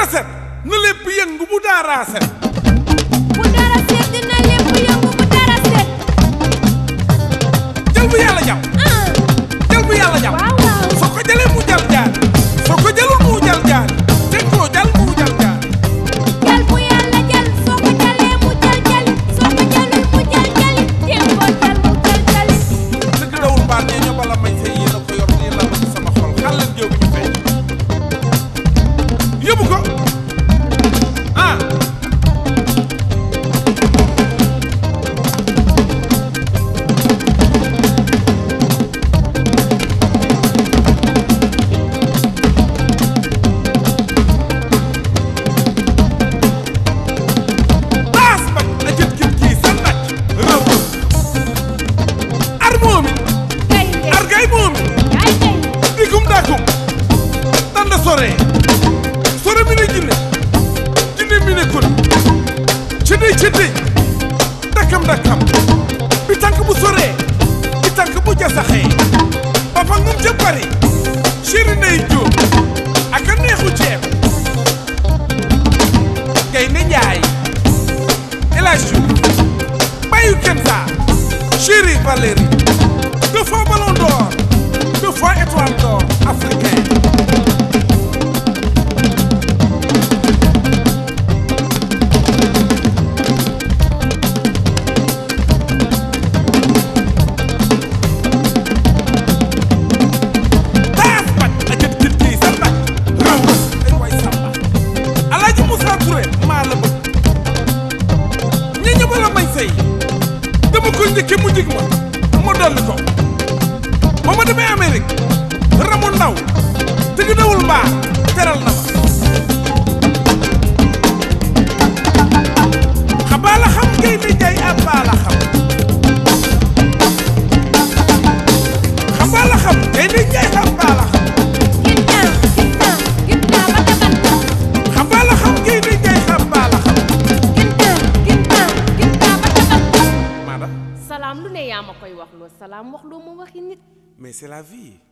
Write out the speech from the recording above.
set na lépp yëngu bu daaraa set bu dara seet dina lépp yëngu bu dara seet jël bu yàlla jàpp ah jël bu yàlla jàpp waaw waaw soo ko jëlee mu jal jaar soo ko jëlul mu jal jaar te koo jal mu jal jaar jal bu yàlla jal soo ko jalee mu jal jali soo ko jalul mu jal jali jéem koo jal mu jal jali dëgg dawul baat ñee ñoo bala may say yéen a ko yor yéen la bëgg sama xol xal leen jéew bi ñu feeñ yóbbu ko ah baas ba a jët kit kii sa naj rëbb ar moomi gaynde ar gay moomi ay gaynde dikum dakum tanda sore sore mi ne jinne jinne mi ne kun cëddëy cëddëy dakam dakam bi tànk bu soree bi tànk bu jasaxee ba fa ngum ca bari chéri ndey jóob ak a neexu ceeb gaynde njaay elage Diouf bayu kensa chéri Valérie deux fois ballon d'or deux fois étoile d'or africain taas bat a jët kit kii sa nag rëw ay waay samba alaaji Moussa Touré maa la bëgg ñi ñëpp la may sëy dama ko njëkke mu jig ma ma dolli ko ba ma demee Amérique ramu ndaw te gi dawul mbaa teral na ma xabaa la xam ngay ni jaay abaa la xam xabaa la xam ngay ni jaay abaa la xam ginnaaw ginnaaw ginnaaw ba tabat xabaa la xam ngay ni jaay abaa la xam ginnaaw ginnaaw ginnaaw ba tabat maada salaam lu ne yaa ma koy wax loo salaam wax loo ma waxi nit mais c'est la vie